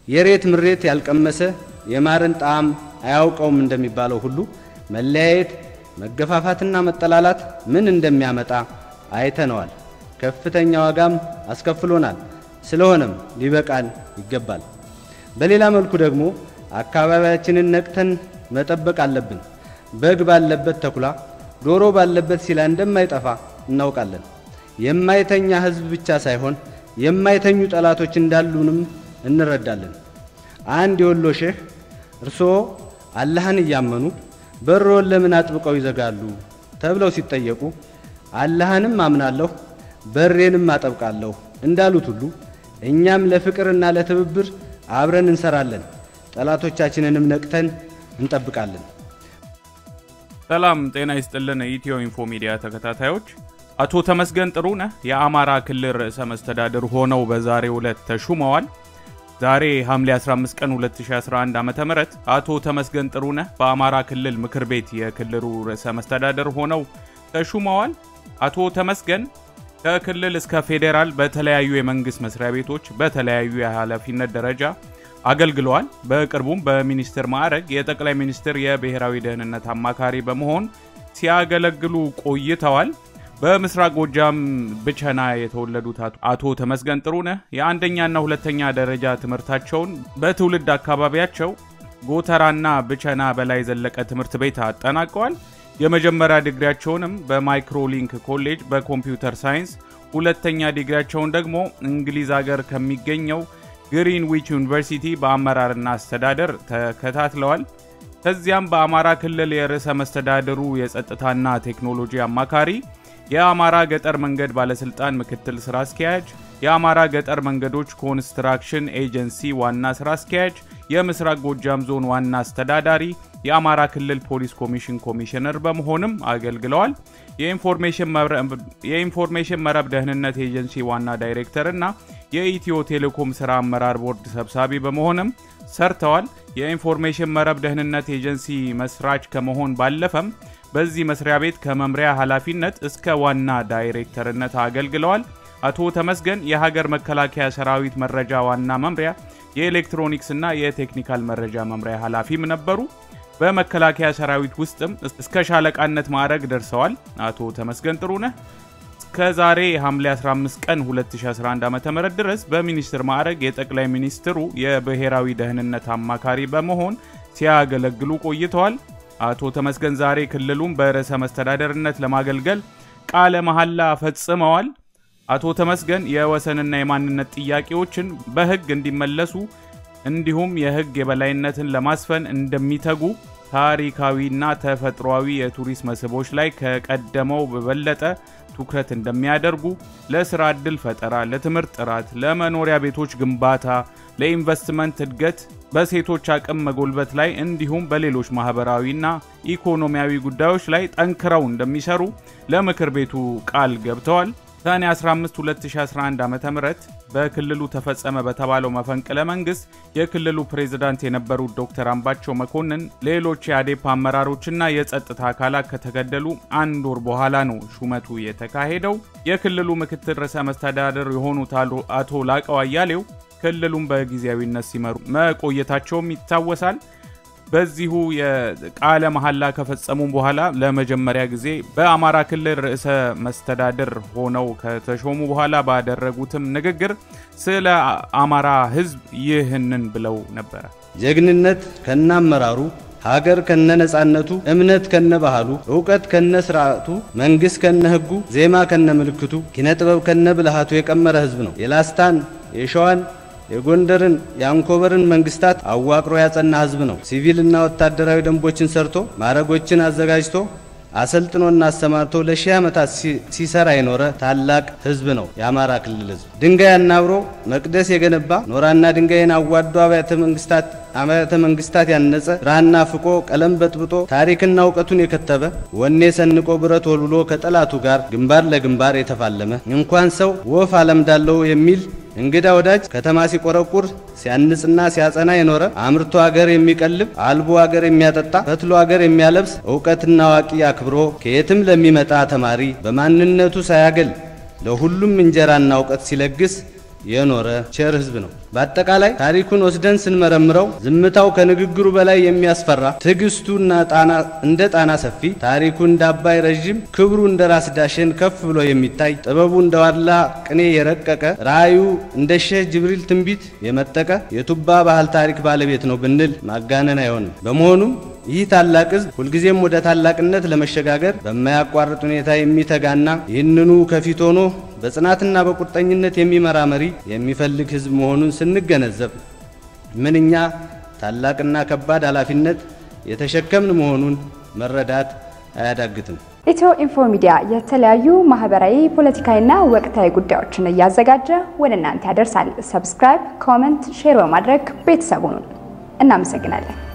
የሬት ምሬት ያልቀመሰ የማርን ጣዕም አያውቀውም እንደሚባለው ሁሉ መለያየት፣ መገፋፋትና መጠላላት ምን እንደሚያመጣ አይተነዋል። ከፍተኛ ዋጋም አስከፍሎናል። ስለሆነም ሊበቃን ይገባል። በሌላ መልኩ ደግሞ አካባቢያችንን ነቅተን መጠበቅ አለብን። በግ ባለበት ተኩላ፣ ዶሮ ባለበት ሲላ እንደማይጠፋ እናውቃለን። የማይተኛ ሕዝብ ብቻ ሳይሆን የማይተኙ ጠላቶች እንዳሉንም እንረዳለን። አንድ የወሎ ሼህ እርስዎ አላህን እያመኑ በሮን ለምን አጥብቀው ይዘጋሉ ተብለው ሲጠየቁ አላህንም አምናለሁ በሬንም አጠብቃለሁ እንዳሉት ሁሉ እኛም ለፍቅርና ለትብብር አብረን እንሰራለን፣ ጠላቶቻችንንም ነቅተን እንጠብቃለን። ሰላም ጤና ይስጥልን። ኢትዮ ኢንፎ ሚዲያ ተከታታዮች አቶ ተመስገን ጥሩነህ የአማራ ክልል ርዕሰ መስተዳድር ሆነው በዛሬው ዕለት ተሹመዋል። ዛሬ ሐምሌ 15 ቀን 2011 ዓ.ም አቶ ተመስገን ጥሩነህ በአማራ ክልል ምክር ቤት የክልሉ ርዕሰ መስተዳድር ሆነው ተሹመዋል። አቶ ተመስገን ከክልል እስከ ፌዴራል በተለያዩ የመንግስት መስሪያ ቤቶች በተለያዩ የኃላፊነት ደረጃ አገልግለዋል። በቅርቡም በሚኒስትር ማዕረግ የጠቅላይ ሚኒስትር የብሔራዊ ደህንነት አማካሪ በመሆን ሲያገለግሉ ቆይተዋል። በምስራቅ ጎጃም ብቸና የተወለዱት አቶ ተመስገን ጥሩነህ የአንደኛና ሁለተኛ ደረጃ ትምህርታቸውን በትውልድ አካባቢያቸው ጎተራና ብቸና በላይ ዘለቀ ትምህርት ቤት አጠናቀዋል። የመጀመሪያ ዲግሪያቸውንም በማይክሮሊንክ ኮሌጅ በኮምፒውተር ሳይንስ፣ ሁለተኛ ዲግሪያቸውን ደግሞ እንግሊዝ ሀገር ከሚገኘው ግሪንዊች ዩኒቨርሲቲ በአመራርና አስተዳደር ተከታትለዋል። ከዚያም በአማራ ክልል የርዕሰ መስተዳድሩ የጸጥታና ቴክኖሎጂ አማካሪ፣ የአማራ ገጠር መንገድ ባለስልጣን ምክትል ስራ አስኪያጅ፣ የአማራ ገጠር መንገዶች ኮንስትራክሽን ኤጀንሲ ዋና ስራ አስኪያጅ፣ የምስራቅ ጎጃም ዞን ዋና አስተዳዳሪ፣ የአማራ ክልል ፖሊስ ኮሚሽን ኮሚሽነር በመሆንም አገልግለዋል። የኢንፎርሜሽን መረብ ደህንነት ኤጀንሲ ዋና ዳይሬክተር እና የኢትዮ ቴሌኮም ስራ አመራር ቦርድ ሰብሳቢ በመሆንም ሰርተዋል። የኢንፎርሜሽን መረብ ደህንነት ኤጀንሲ መስራች ከመሆን ባለፈም በዚህ መስሪያ ቤት ከመምሪያ ኃላፊነት እስከ ዋና ዳይሬክተርነት አገልግለዋል። አቶ ተመስገን የሀገር መከላከያ ሰራዊት መረጃ ዋና መምሪያ የኤሌክትሮኒክስ እና የቴክኒካል መረጃ መምሪያ ኃላፊም ነበሩ። በመከላከያ ሰራዊት ውስጥም እስከ ሻለቃነት ማዕረግ ደርሰዋል። አቶ ተመስገን ጥሩነህ ከዛሬ ሐምሌ 15 ቀን 2011 ዓ.ም ድረስ በሚኒስትር ማዕረግ የጠቅላይ ሚኒስትሩ የብሔራዊ ደህንነት አማካሪ በመሆን ሲያገለግሉ ቆይተዋል። አቶ ተመስገን ዛሬ ክልሉን በርዕሰ መስተዳደርነት ለማገልገል ቃለ መሐላ ፈጽመዋል። አቶ ተመስገን የወሰንና የማንነት ጥያቄዎችን በሕግ እንዲመለሱ እንዲሁም የሕግ የበላይነትን ለማስፈን እንደሚተጉ ታሪካዊና ተፈጥሯዊ የቱሪስት መስህቦች ላይ ከቀደመው በበለጠ ትኩረት እንደሚያደርጉ፣ ለስራ ዕድል ፈጠራ፣ ለትምህርት ጥራት፣ ለመኖሪያ ቤቶች ግንባታ፣ ለኢንቨስትመንት እድገት፣ በሴቶች አቅም መጎልበት ላይ እንዲሁም በሌሎች ማህበራዊና ኢኮኖሚያዊ ጉዳዮች ላይ ጠንክረው እንደሚሰሩ ለምክር ቤቱ ቃል ገብተዋል። ሰኔ 15 2011 ዓ.ም በክልሉ ተፈጸመ በተባለው መፈንቅለ መንግስት የክልሉ ፕሬዝዳንት የነበሩት ዶክተር አምባቸው መኮንን ሌሎች የአዴፓ አመራሮችና የጸጥታ አካላት ከተገደሉ አንድ ወር በኋላ ነው ሹመቱ የተካሄደው። የክልሉ ምክትል ርዕሰ መስተዳደር የሆኑት አቶ ላቀው አያሌው ክልሉን በጊዜያዊነት ሲመሩ መቆየታቸውም ይታወሳል። በዚሁ የቃለ መሐላ ከፈጸሙ በኋላ ለመጀመሪያ ጊዜ በአማራ ክልል ርዕሰ መስተዳድር ሆነው ከተሾሙ በኋላ ባደረጉትም ንግግር ስለ አማራ ሕዝብ ይህንን ብለው ነበረ። ጀግንነት ከነ አመራሩ፣ ሀገር ከነ ነጻነቱ፣ እምነት ከነ ባህሉ፣ እውቀት ከነ ስርዓቱ፣ መንግስት ከነ ህጉ፣ ዜማ ከነ ምልክቱ፣ ኪነጥበብ ከነ ብልሃቱ የቀመረ ሕዝብ ነው። የላስታን የሸዋን የጎንደርን የአንኮበርን መንግስታት አዋቅሮ ያጸና ህዝብ ነው። ሲቪልና ወታደራዊ ደንቦችን ሰርቶ ማዕረጎችን አዘጋጅቶ አሰልጥኖና አሰማርቶ ለሺህ ዓመታት ሲሰራ የኖረ ታላቅ ህዝብ ነው የአማራ ክልል ህዝብ። ድንጋይ አናብሮ መቅደስ የገነባ ኖራና ድንጋይን አዋዶ አብያተ መንግስታት አብያተ መንግስታት ያነጸ ብራና ፍቆ ቀለም በጥብጦ ታሪክና እውቀቱን የከተበ ወኔ ሰንቆ ብረት ወልውሎ ከጠላቱ ጋር ግንባር ለግንባር የተፋለመ እንኳን ሰው ወፍ አለምዳለው የሚል እንግዳ ወዳጅ ከተማ ሲቆረቁር ሲያንጽና ሲያጸና የኖረ አምርቶ አገር የሚቀልብ አልቦ አገር የሚያጠጣ ፈትሎ አገር የሚያለብስ እውቀትና አዋቂ አክብሮ ከየትም ለሚመጣ ተማሪ በማንነቱ ሳያገል ለሁሉም እንጀራና እውቀት ሲለግስ የኖረ ቸር ህዝብ ነው። በአጠቃላይ ታሪኩን ወስደን ስንመረምረው ዝምታው ከንግግሩ በላይ የሚያስፈራ፣ ትዕግስቱና እንደ ጣና ሰፊ፣ ታሪኩ እንደ አባይ ረዥም፣ ክብሩ እንደ ራስ ዳሸን ከፍ ብሎ የሚታይ፣ ጥበቡ እንደ ዋላ ቅኔ የረቀቀ፣ ራእዩ እንደ ሼህ ጅብሪል ትንቢት የመጠቀ የቱባ ባህል ታሪክ ባለቤት ነው ብንል ማጋነን አይሆንም። በመሆኑም ይህ ታላቅ ህዝብ ሁልጊዜም ወደ ታላቅነት ለመሸጋገር በማያቋርጥ ሁኔታ የሚተጋና ይህንኑ ከፊት ሆኖ በጽናትና በቁርጠኝነት የሚመራ መሪ የሚፈልግ ህዝብ መሆኑን ስንገነዘብ ምንኛ ታላቅና ከባድ ኃላፊነት የተሸከምን መሆኑን መረዳት አያዳግትም። ኢትዮ ኢንፎ ሚዲያ የተለያዩ ማህበራዊ፣ ፖለቲካዊና ወቅታዊ ጉዳዮችን እያዘጋጀ ወደ እናንተ ያደርሳል። ሰብስክራይብ፣ ኮመንት፣ ሼር በማድረግ ቤተሰቡን እናመሰግናለን።